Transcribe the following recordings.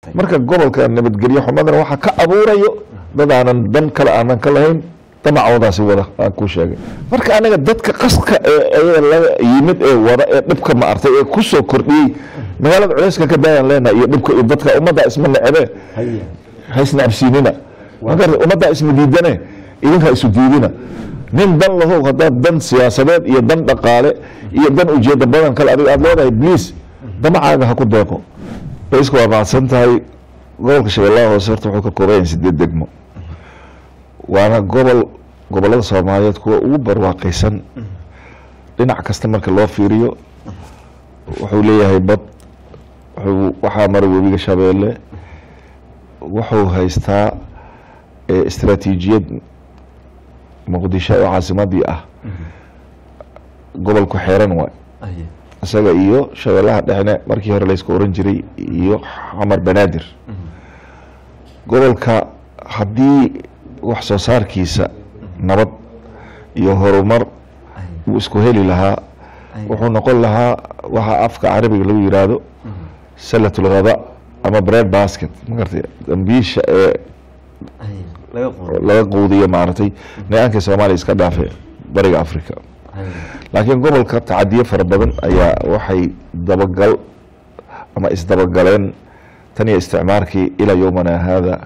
gartay marka gobolka nabadgelyo xumadana waxaa ka abuurayo dad aanan dan kale aanan ka lahayn damacoodaasi wada aan kuu sheegay marka anaga dadka qaska ee ayaga laga yimid ee wada ee dhibka ma artay ee kusoo kordhiyey magaalada culeyska ka daayaan leenahay iyo dhibka iyo dadka ummadda isma necbe haye ha isnacabsiinina marka ummadda isma diidane idinka isu diidina nin dan lahow haddaad dan siyaasadeed iyo dan dhaqaale iyo dan ujeeda badan kale adiga aada leedahay bliis damacaaga ha ku deeqo bayska waa mahadsan tahay gobolka shabeellaha hoose horta wuxuu ka kooban yahay sideed degmo waana gobol gobolada soomaaliyeed kuwa ugu barwaaqaysan dhinac kasta marka loo fiiriyo wuxuu leeyahay bad wuxuu waxaa mara webiga shabeelle wuxuu haystaa eh, istaraatiijiyad muqdisho oo caasimadii ah gobolku xeeran waay haye isaga iyo shabeellaha dhexne markii hore laysku oran jiray iyo xamar banaadir gobolka haddii wax soo saarkiisa nabad iyo horumar haye uu isku heli lahaa haye wuxuu noqon lahaa waxa afka carabiga lagu yiraahdo salatul ghada ama bread basket magartay dambiisha ee haye laga qoro laga quudiyo maaragtay nidaamkii soomaaliya iska dhaafe bariga africa haye laakiin gobolka tacadiyo fara badan ayaa waxay dabagal ama isdabagaleen tan iyo isticmaarkii ilaa yowmana haada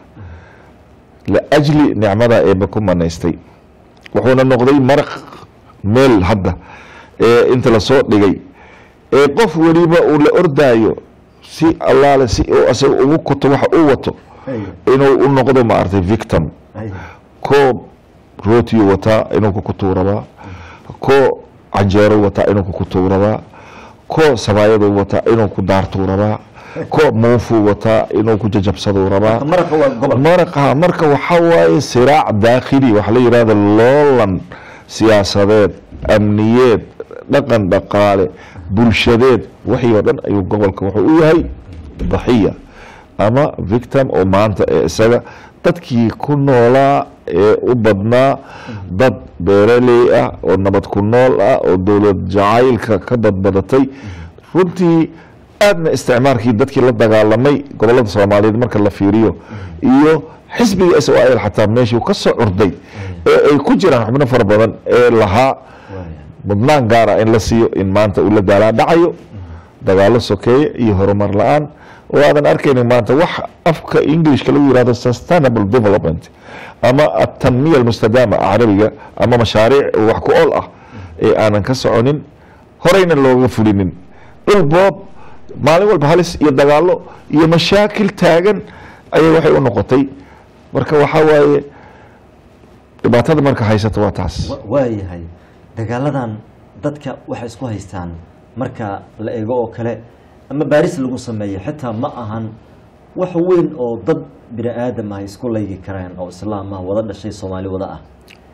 liajli nicmada eeba ku manaystay wuxuuna noqday maraq meel hadda ee inta lasoo dhigay ee qof weliba uu la ordaayo si allaale si uu asaga ugu koto waxa uu wato haye inuu u noqdo maaragtay victim haye koo rootiyu wataa inuu ku kutuurabaa koo canjeero wataa inuu ku kutuurabaa koo sabaayadu wataa inuu ku daartuurabaa koo muufuu wataa inuu ku jajabsaduu rabaa maraqa waa gobol maraqa marka waxaa waaye siraac daakhili waxa la yidhahda loolan siyaasadeed amniyeed dhaqan dhaqaale bulshadeed wixii oo dhan ayuu gobolka wuxuu u yahay daxiya ama victim oo maanta ee isaga dadkii ku noolaa ee u badnaa dad beeraley ah oo nabad ku nool ah oo dowlad jacaylka ka badbadatay runtii aadna isticmaalkii dadkii la dagaalamay gobolada soomaaliyeed marka la fiiriyo iyo xisbiga s o l xataa meeshuu ka soo curday ee ay ku jiraan xubno fara badan ee lahaa waaya mudnaan gaara in la siiyo in maanta uu la daalaa dhacayo dagaalo sokeeye iyo horumar la-aan oo aadan arkaynin maanta wax afka englishka lagu yirahdo sustainable development ama atanmiya almustadaama carabiga ama mashaariic wax ku ool ah ee aanan ka soconin horeyna looga fulinin dhul boob maalin walba halis iyo dagaalo iyo mashaakil taagan ayay waxay u noqotay marka waxaa waaye dhibaatada marka haysata waa taas Wa- waayahay dagaaladan dadka waxay isku haystaan marka la eego oo kale ama baaris lagu sameeyo xitaa ma ahan wax weyn oo dad bini aadam ah isku laygi kareen oo islaam ah wada dhashay soomaali wada ah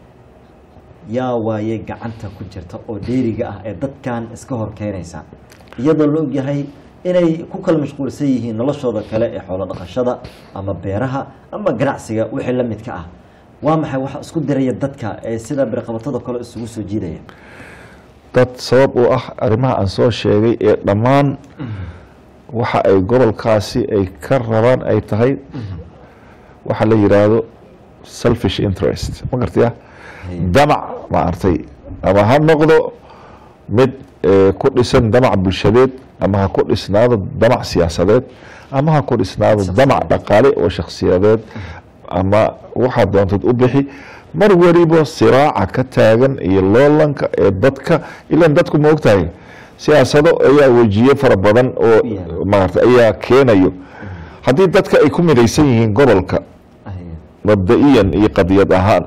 yaa waaye gacanta ku jirta oo dheeriga ah ee dadkan iska hor keenaysa iyadoo la ogyahay inay ku kala mashquulsan yihiin noloshooda kale ee xoolo dhaqashada ama beeraha ama ganacsiga wixii la midka ah waa maxay waxa isku diraya dadka ee sida birqabatada kale isugu soo jiidaya dad sabab u ah arrimaha aan soo sheegay ee dhammaan waxa ay gobolkaasi ay ka rabaan ay tahay waxa la yiraahdo selfish interest ma gartaya damac ma artay ama ha noqdo mid eh, ku dhisan damac bulshadeed ama ha ku dhisnaado damac siyaasadeed ama ha ku dhisnaado damac dhaqaale oo shakhsiyadeed ama waxaad doontad u bixi mar weliba siraaca ka taagan iyo loolanka ee dadka ilan dadku ma ogtahay siyaasado ayaa wejiye fara badan oo Yeah. maarata ayaa keenayo haddii dadka ay ku midaysan yihiin gobolka Ay, mabda-iyan iyo qadiyad ahaan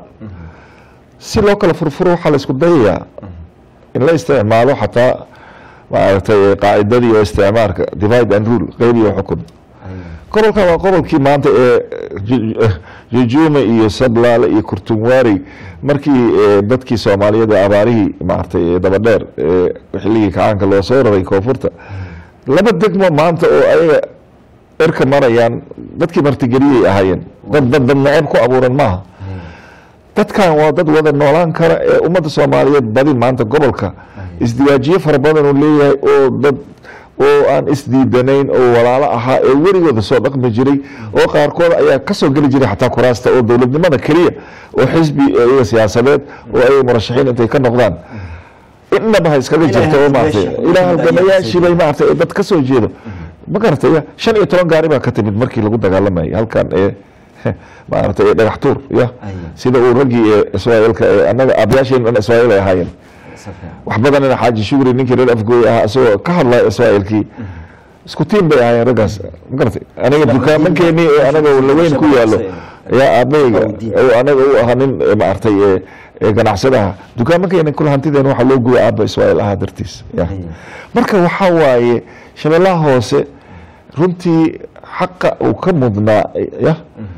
si loo kala furfuro waxaa la isku dayayaa in la isticmaalo xataa maaragtay qaacidadii oo isticmaalka divide and rule qeyb iyo xukun ay, gobolkan waa gobolkii maanta ee Ju- jujuume iyo sablaale iyo kurtunwaari markii eh, dadkii soomaaliyeed ee abaarihii maaragtay ee dabadheer ee xilligii kacaanka loo soo raray koonfurta laba degmo maanta oo ayaga erka marayaan dadkii martigeliyay ahaayeen dad dad dad neceb ku abuuran maaha ay, dadkan waa dad wada noolaan kara ee ummadda soomaaliyeed badi maanta gobolka isdiwaajiye fara badan uu leeyahay oo dad oo aan isdiidanayn oo walaalo ahaa ee werigooda soo dhaqmi jiray oo qaarkood ayaa kasoo geli jiray xataa kuraasta oo dowladnimada keliya oo xisbi iyaga siyaasadeed oo ay murashaxiin intay ka noqdaan innaba ha iskaga Ilaa jirto oo maaragtay halgamayaashii ilaa ayaa halgamayaashii bay kasoo maaragtay ee dad ka soo jeedo ma garatay ya shan iyo toban gaari baa ka timid markii lagu dagaalamayay halkan ee maaragtay ee dhagax tuur ya Aya. sida uu raggii ee israa'iilka ee annaga aabayaasheen dhan israa'iil ay ahaayeen si fiican wax badanina xaaji shugri ninkii reer afgooy ahaa isagoo ka hadlaya israa'iilkii isku tiim bay ahaayeen raggaas ma garatay aniga dukaamankeennii ee anaga laweyn ku yaallo yaa aabahayga oo anaga u ahaa nin eh, maaragtay ee ee ganacsadaha dukaamankeena kula hantideena waxaa loo guya aaba israa'iil ahaa dartiis ya Aya. marka waxaa waaye shabeellaha hoose runtii xaqa uu ka mudnaa ya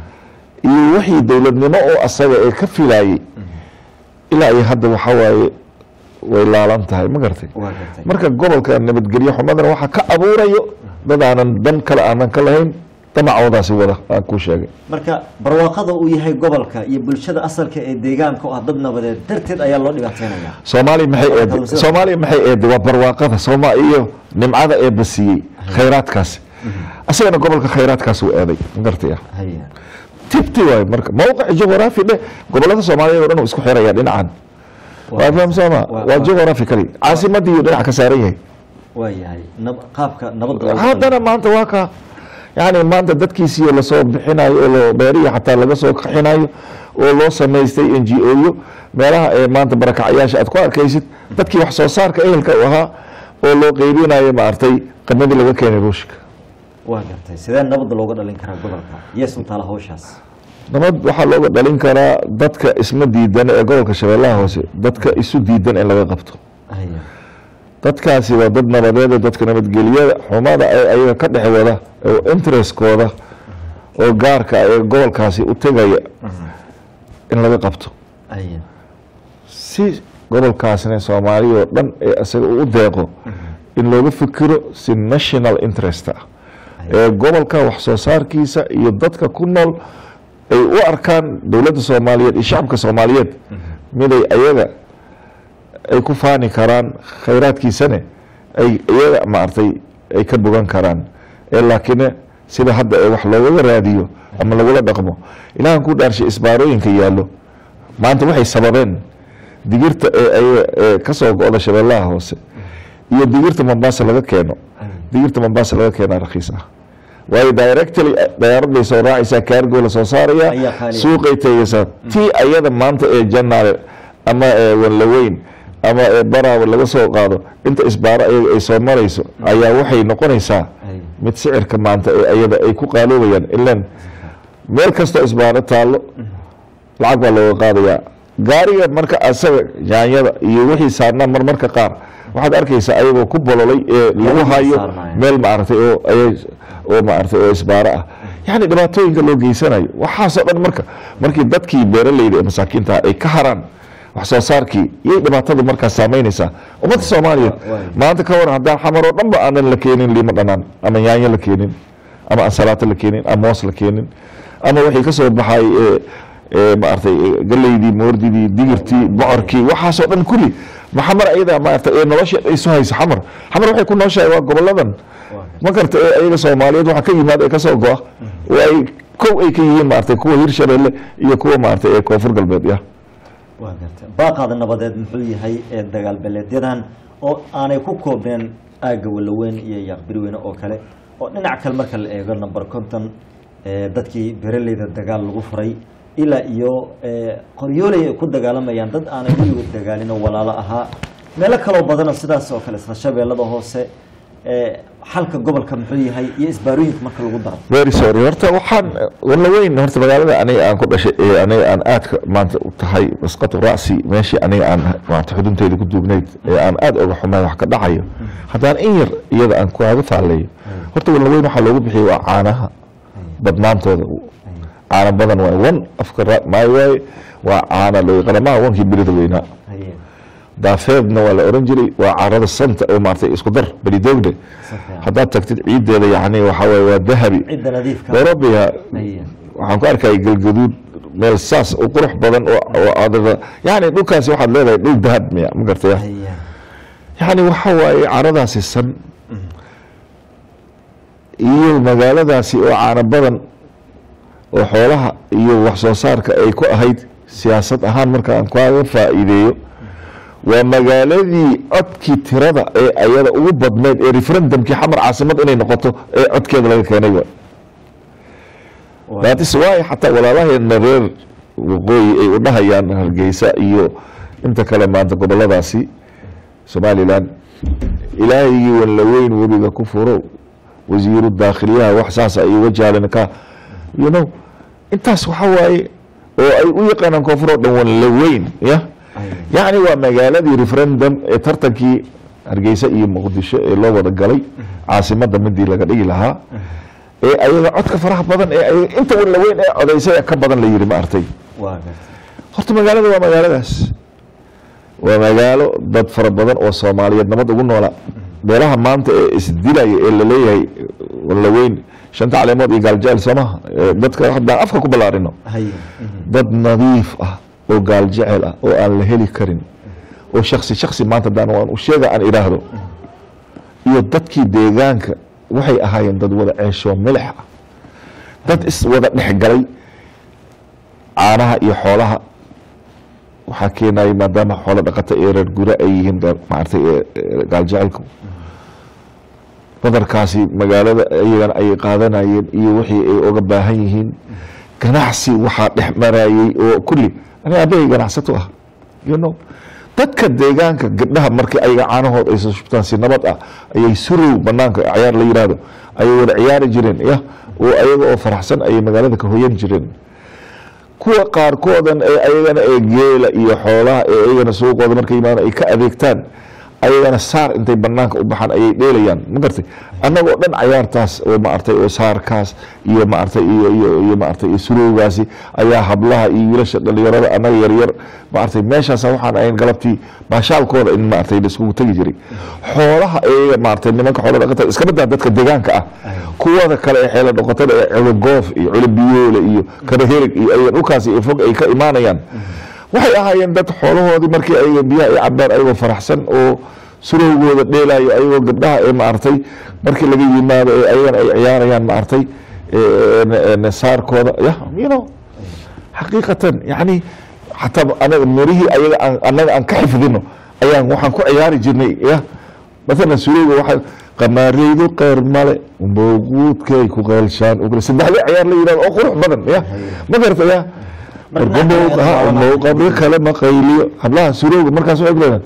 iyo wixii dowladnimo oo asaga ee ka filayay ilaa iyo hadda waxaa waaye way laalan tahay ma garatay waa gartay marka gobolka nabadgelyo xumadana waxaa ka abuurayo dad aanan dan kale aanan ka lahayn damacoodaasi wada aan kuu sheegay marka barwaaqada uu yahay gobolka iyo bulshada asalka ee deegaanka oo ah dad nabadeed darteed ayaa loo dhibaateynayaa soomaaliya maxay eeday Kalluumaysatada. soomaaliya maxay eeday waa barwaaqada sooma iyo nimcada ee basiiyey khayraadkaasi asagana gobolka khayraadkaas uu eeday ma garatay haya tibti waayo marka mawqic juqraafi dheh gobolada soomaaliya oo dhan uu isku xiraya dhinacan waa fahamsaama waa- waa juqraafi kali caasimadii uu dhinac ka saaran yahay waa yahay nab- qaabka nabadda loogu haddana maanta waa ka yani maanta dadkiisii lasoo bixinayo oo loo beerihi xataa laga soo kaxinayo oo loo samaystay n g o yo meelaha ee maanta barakacyaasha aad ku arkaysid dadkii wax soo saarka ehelka u ahaa oo loo qeybinayo maartay qadmadii laga keenay ruushka waa gartay sidee nabadda looga dhalin karaa gobolka yeesu taala hawshaas nabad waxaa looga dhalin karaa dadka isma diidan ee gobolka shabeellaha hoose dadka isu diidan in laga qabto haya dadkaasi waa dad nabadeeda dadka nabadgelyada xumada ee ayaga ka dhex wada oo interestkooda oo gaarka ah ee gobolkaasi u tegaya in laga qabto haya si gobolkaasna soomaaliya oo dhan ee isaga uu u deeqo in looga fikiro si national interest ah ee gobolka wax soo saarkiisa iyo dadka ku nool ay u arkaan dowladda soomaaliyeed iyo shacabka soomaaliyeed miday ayaga ay ku faani karaan khayraadkiisane ay iyaga maartay ay ka bogan karaan ee laakiin sida hadda ee wax loogaga raadiyo ama lagula dhaqmo ilaahan ku dhaarshay isbaarooyinka yaallo maanta waxay sababeen digirta ee ay ee ka soo go-da shabeellaha hoose iyo digirta mombasa laga keeno digirta mombasa laga keenaa rakhiis ah waayo directly dayaaradday soo raacaysaa kaargo la soo saaraya Ayaa qaali ah. suuqay tegaysaa tii ayada maanta ee janaale ama ee wanlaweyn ama ee baraawe laga soo qaado inta isbaaro ayaga ay soo marayso ayaa waxay noqonaysaa haya mid sicirka maanta ee ayada ay ku qaaloobayaan ilan meel kastoo isbaaro taallo lacag baa looga qaadayaa gaariga marka asaga yaanyada iyo wixii saarnaa marmarka qaar waxaad arkaysaa ayagoo ku bololay ee lagu Gaariga hayo saarnaya. meel maaragtay oo ayay oo maaragtay oo isbaaro ah yacni dhibaatooyinka loo geysanayo waxaasoo dhan marka markii dadkii beeraleyda ee masaakiinta ah ay ka haraan wax soo saarkii yay dhibaatadu markaas saameynaysaa ummadda soomaaliyeed Waa- waa- maanta ka waran haddaan xamar oo dhanba aanan la keenin liimo dhanaan ama yaanyo la keenin ama ansalaato la keenin ama moos la keenin ama wixii ka soo baxay ee ee maaragtay ee galeydii moordidii digirtii bocorkii waxaasoo dhan kulli ma xamar ayada maaragtay ee nolosheed ay soo hayso xamar xamar waxay ku nooshahay waa goboladan ma garta ee ayaga soomaaliyeed waxa ka yimaada ee ka soo go-a oo ay kow ay ka yihiin maaragtay kuwa hirshabeelle iyo kuwa maaragtay ee koonfur galbeed ya waa gartay baaqaada nabadeed muxuu yahay ee dagaal beleedyadan oo aanay ku koobneen aagga walaweyn iyo yaaqbirweyne oo kale oo dhinac kale marka la eego number conton ee dadkii beeraleyda dagaal lagu furay ilaa iyo ee, qoryooley ay ku dagaalamayaan dad aanay weligood dagaalin oo walaalo ahaa meelo kaloo badanoo sidaas oo kale isla shabeellada hoose ee, xalka gobolka muxuu yahay iyo isbaarooyinka marka lagu daro very sorry horta waxaan walaweyn horta magaalada aniga aan ku dhashay ee aniga aan aadka maanta u tahay masqatu racsi meeshii aniga aan maarata xudunteeda ku duugnayd ee aan aad oga xumaay wax ka dhacayo haddaan in yar iyada aan kaaga faalayo horta walaweyn waxaa loogu bixiyay waa caanaha badnaantooda caana badan waay wan afka ra- maayo waaye waa caana loo qalamaha wankii bilida weynaa haye daafeedna waa la oran jiray waa carada santa oo maartay isku dar belidoogde safiican. haddaad tagtid ciiddeeda yani waxaa waaye waa dahabi cidda nadiifka nairobiha haye waxaan ku arkaya galgaduud meel saas u qurux badan oo oo adada yani dhulkaasi waxaad leedahay dhul dahab miya ma gartaya haye yani waxa waaye caradaasi san iyo magaaladaasi oo caano badan oo xoolaha iyo wax soo saarka ay ku ahayd siyaasad ahaan marka aan kaaga faa'iideeyo waa magaaladii codkii tirada ee ayada ugu badneyd ee referendumkii xamar caasimad inay noqoto ee codkeeda laga keenay waay that is why xataa walaalaheena reer waqooyi ay u dhahayaan hargeysa iyo inta kale maanta goboladaasi somalilan ilaahigii wanla weyn webiga ku furo wasiiru daakhiliyaha wax saas ay uga jaaleen ka you know intaas waxa waaye oo ay u yaqaanaan koonfur oo dhan wanla weyn ya yacni waa magaaladii referendum ee tartankii hargeysa iyo muqdisho ee loo wada galay caasimadda midii laga dhigi lahaa ee ayaga codka faraha badan ee ayaga inta wanla weyn ee codaysay ka badan la yiri ma artay waa gartay horta magaalada waa magaaladaas waa magaalo dad fara badan oo soomaaliyeed nabad ugu noolaa meelaha maanta ee isdilaya ee laleeyahay wala weyn shanta caleemood iyo gaaljecel soomaha ee dadka haddaan afka ku ballaarino haye mhm. dad nadiif ah oo gaaljecel ah oo aan la heli karin oo shaksi shaksi maanta haddaan waan u sheega aan idhaahdo iyo dadkii deegaanka waxay ahaayeen dad wada ceeshoo milix ah dad is wada dhexgalay caanaha iyo xoolaha waxaa keenaya maadaama xoolo dhaqata ee reer gura ay yihiin reer- maaragtay ee- ee gaaljecelku badarkaasi magaalada iyagana ay qaadanayeen iyo wixii ay oga baahan yihiin ganacsi waxaa dhex marayay oo kulli ani aabbahay ganacsato ah you know dadka deegaanka gabdhaha markii ayaga caanahood ay soo shubtaan si nabad ah ayay surow banaanka ciyaar la yiraahdo ayay wada ciyaari jireen ya oo ayaga oo faraxsan ayay magaalada ka hoyan jireen kuwa qaarkoodan ee ayagana ee geela iyo xoolaha ee ayagana suuqooda markay imaan ay ka adeegtaan ayagana saar intay banaanka u baxaan ayay dheelayaan ma gartay annagoo dhan cayaartaas oo maartay oo saarkaas iyo maartay iyo iyo iyo maartay iyo surowgaasi ayaa hablaha iyo wiilasha dhalinyarada annaga yaryar maartay meeshaas waxaan ahayn galabtii baashaalkooda in maartay la iskugu tegi jiray xoolaha ayaga maartay nimanka xoola dhaqatada iska badaa dadka deegaanka ah kuwada kale ee xeela dhaqatada ee culugoof iyo culubiyoole iyo karaherig iyo ayaga dhulkaasi ee fog ay ka imaanayaan waxay ahaayeen dad xoolahoodii markii ayaga biyaha ay cabaan ayagoo faraxsan oo surowgooda dheelayo ayagoo gabdhaha ee maartay markii laga yimaado ee ayagana ay ciyaarayaan maartay saarkooda ya you know xaqiiqatan yani xataa anaga mirihii ayaga aan annaga aan ka xifdino ayaan waxaan ku ciyaari jirnay ya maalan surowga waxa qamaareydu qeyr male mowquudkay ku qeelshaan saddexdii ciyaar la yidhahdo oo qurux badan ya ma garata ya mowqabyo kale ma qayliyo hablaha surowga markaas waxay ku leedahay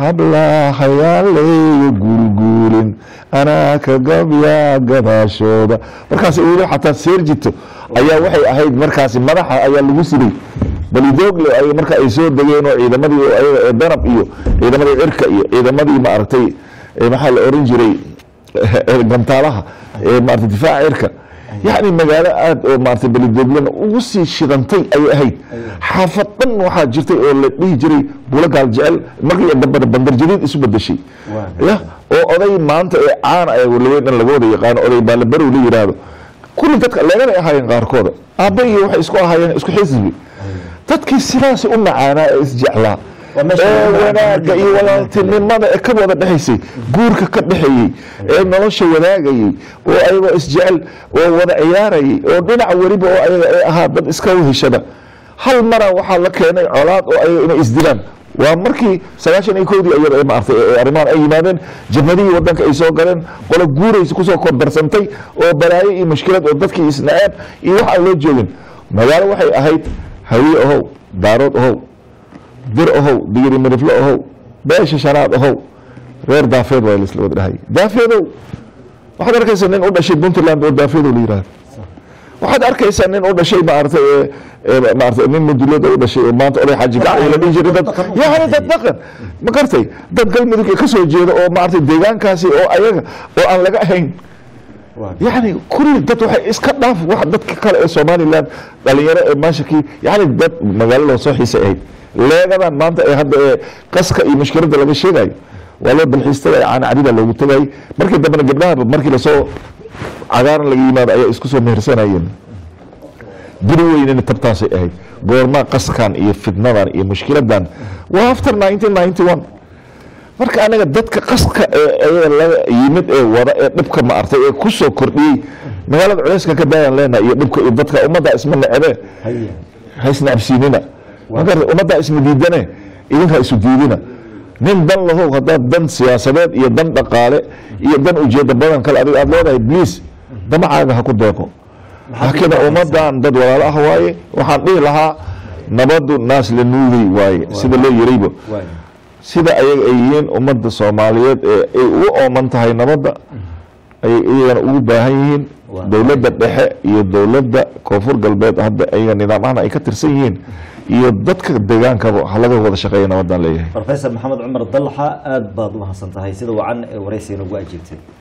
hablahayaaleeyo guurguurin anaa ka gabyaa gadaashooda markaas weli xataa seer jito ayaa waxay ahayd markaasi madaxa ayaa lagu siday balidoogle ay marka ay soo degeen oo ciidamadii oo ayaga ee danab iyo ciidamadii cirka iyo ciidamadii maaragtay ee maxaa la oran jiray gantaalaha ee maaragtay difaaca cirka yacni magaalo aada oo maaragtay belidooglena ugu sii shidantay ayay ahayd xaafad dhan waxaa jirtay oo la dhihi jiray bulo gaal jecel markii dambena bandar jadiid isu bedeshay ya oo oday maanta ee caana ee walaweyn dhan laga wada yaqaano oday baalabarow la yiraahdo kulli dadka leeganay ahaayeen qaarkooda aabba iyo waxay isku ahaayeen isku xisbi dadkii sidaas u macaanaa ee isjeclaa ee wanaagga iyo walaaltinimada ee ka wada dhexaysay guurka ka dhexeeyey ee nolosha wadaagayey oo ayagoo isjecel oo wada ciyaarayay oo dhinac weliba oo ayaga ay ahaa dad iska weheshada hal mara waxaa la keenay colaad oo ayaga inay isdilaan waa markii sagaashan iyo kowdii ayada maartay ee arrimahan ay yimaadeen jabhadihii wadanka ay soo galeen qolo guuraysa kusoo kordarsantay oo balaayo iyo mushkilad oo dadkii isnaceen iyo wax aan loo joogin magaalo waxay ahayd hawiye ahow daarood ahow dir ahow digiri mariflo ahow beesha shanaad ahow reer daafeed waa laisla wada dhahay daafeedow waxaad arkaysaa nin u dhashay puntland oo daafeedow la yihahdo waxaad arkaysaa nin u dhashay maaragtay maaragtay nin mudulada u dhashay oo maanta oday xaaji gacan la dhihi jiray dad yani dad dhaqan ma gartay dad galmudug ka soo jeeda oo maaragtay deegaankaasi oo ayaga oo aan laga ahayn yani kulli dad waxay iska dhaaf wax dadka kale ee somaliland dhalinyaro ee maashakii yani dad magaalo loo soo xiisay ahayd leegadan maanta ee hadda ee qaska iyo mushkiladda laga sheegayo waa loo dalxiistada ee caana cadida loogu tagay markii dambena gabdhaha markii lasoo cagaaran laga yimaado ayaa isku soo mehersanayeen diri weynena tabtaasay ahayd goormaa qaskan iyo fitnadan iyo mushkiladan waa after nineteen ninety one marka anaga dadka qaska ee ayaga laga yimid ee wada ee dhibka ma artay ee ku soo kordhiyey magaalada culeyska ka daayaan leenahay iyo dhibka iyo dadka ummadda isma necbe haye haysna absiinina magarta ummadda isma diidane idinkaa isu diidina nin dan lahow haddaad dan siyaasadeed iyo dan dhaqaale iyo dan ujeeda badan kale adiga aad leedahay bliis damacaaga ha ku deeqo laakiin ummadan dad walaalo ah waaye waxaan dhihi lahaa nabadu naas la nuugay waaye sida loo yirayba waaye sida ayaga ay yihiin ummadda soomaaliyeed ee ay ugu ooman tahay nabadda ayay iyagana ugu baahan yihiin Waa. dowladda dhexe iyo dowladda koonfur galbeed hadda ayaga nidaam ahaan ay ka tirsan yihiin iyo dadka deegaankaba ha laga wada shaqeeya nabadaan leeyahay professor maxamed cumar dalxa aad baad u mahadsan tahay sida wacan ee waraysiga nagu ajiibtay